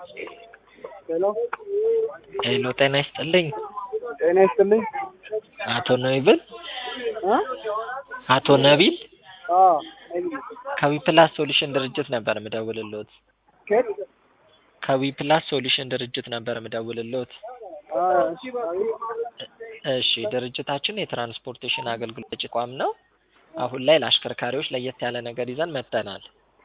ሄሎ ሄሎ ጤና ይስጥልኝ። ጤና ይስጥልኝ። አቶ ነቢል እ አቶ ነቢል አዎ ከዊፕላስ ሶሉሽን ድርጅት ነበር ምደውልልዎት። ከየት? ከዊፕላስ ሶሉሽን ድርጅት ነበር ምደውልልዎት። አ እሺ እሺ ድርጅታችን የትራንስፖርቴሽን አገልግሎት ሰጪ ተቋም ነው። አሁን ላይ ለአሽከርካሪዎች ለየት ያለ ነገር ይዘን መጥተናል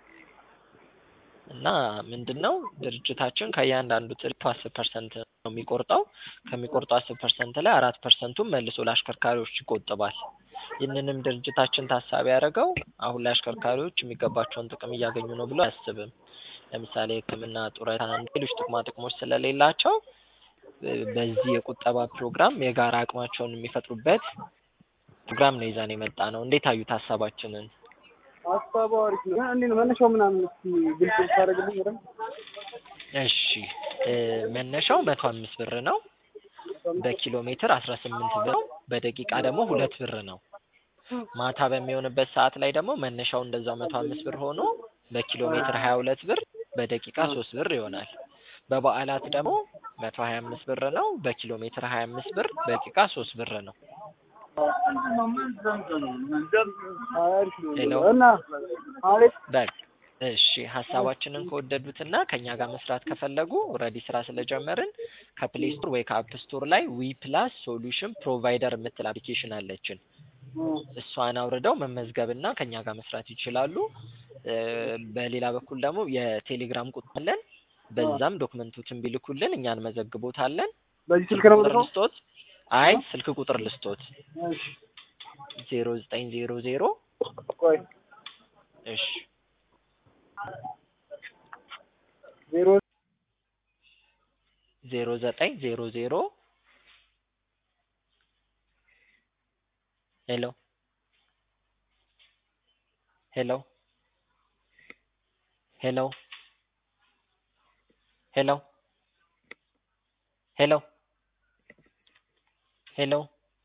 እና ምንድን ነው ድርጅታችን ከእያንዳንዱ ትርፍ አስር ፐርሰንት ነው የሚቆርጠው። ከሚቆርጠው አስር ፐርሰንት ላይ አራት ፐርሰንቱን መልሶ ለአሽከርካሪዎች ይቆጥባል። ይህንንም ድርጅታችን ታሳቢ ያደረገው አሁን ላይ አሽከርካሪዎች የሚገባቸውን ጥቅም እያገኙ ነው ብሎ አያስብም። ለምሳሌ ሕክምና፣ ጡረታ፣ ሌሎች ጥቅማ ጥቅሞች ስለሌላቸው በዚህ የቁጠባ ፕሮግራም የጋራ አቅማቸውን የሚፈጥሩበት ፕሮግራም ነው ይዘን የመጣ ነው። እንዴት አዩት ሀሳባችንን? ሀሳቡ አሪፍ ነው። ግን እንዴት ነው መነሻው ምናምን እስኪ ግልጽ ብታደርግልኝ በደንብ። እሺ እ መነሻው መቶ አምስት ብር ነው። በኪሎ ሜትር አስራ ስምንት ብር ነው። በደቂቃ ደግሞ ሁለት ብር ነው። ማታ በሚሆንበት ሰዓት ላይ ደግሞ መነሻው እንደዛው መቶ አምስት ብር ሆኖ በኪሎ ሜትር ሀያ ሁለት ብር በደቂቃ ሶስት ብር ይሆናል። በበዓላት ደግሞ መቶ ሀያ አምስት ብር ነው። በኪሎ ሜትር ሀያ አምስት ብር በደቂቃ ሶስት ብር ነው። አሪፍ ነው። ሄሎ። እና አሪፍ በቃ እሺ ሀሳባችንን ከወደዱትና ከኛ ጋር መስራት ከፈለጉ ኦልሬዲ ስራ ስለጀመርን ከፕሌይ ስቶር ወይ ከአፕ ስቶር ላይ ዊ ፕላስ ሶሉሽን ፕሮቫይደር የምትል አፕሊኬሽን አለችን። እሷን አውርደው መመዝገብና ከኛ ጋር መስራት ይችላሉ። እ በሌላ በኩል ደግሞ የቴሌግራም ቁጥር አለን። በዛም ዶክመንቶችን ቢልኩልን እኛ እንመዘግቦታለን። በዚህ ስልክ ነው ቁጥር የምልከው? ልስጦት? አይ ስልክ ቁጥር ልስጦት እሺ ዜሮ ዘጠኝ ዜሮ ዜሮ ቆይ እሺ ዜሮ ዜሮ ዘጠኝ ዜሮ ዜሮ ሄሎ ሄሎ ሄሎ ሄሎ ሄሎ ሄሎ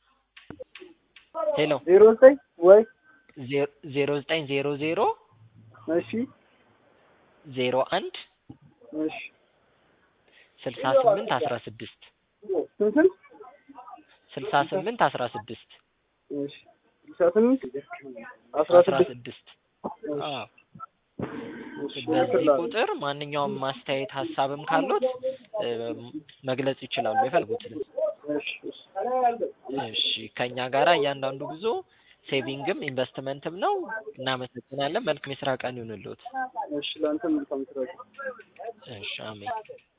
ሄሎ ዜሮ ዘጠኝ ወይ ዜ- ዜሮ ዘጠኝ ዜሮ ዜሮ እሺ ዜሮ አንድ እሺ ስልሳ ስምንት አስራ ስድስት ስንት ስንት? ስልሳ ስምንት አስራ ስድስት እሺ ስልሳ ስምንት አስራ አስራ ስድስት ስድስት እሺ አዎ እሺ በዚህ እልክልሃለሁ። ቁጥር ማንኛውም ማስተያየት ሀሳብም ካሉት እ መግለጽ ይችላሉ የፈለጉትን። እሺ እሺ እሺ ከኛ ጋራ እያንዳንዱ ጉዞ ሴቪንግም ኢንቨስትመንትም ነው። እናመሰግናለን። መልካም የስራ ቀን ይሁንልዎት። እሺ ለአንተም መልካም ስራ። እሺ አሜን።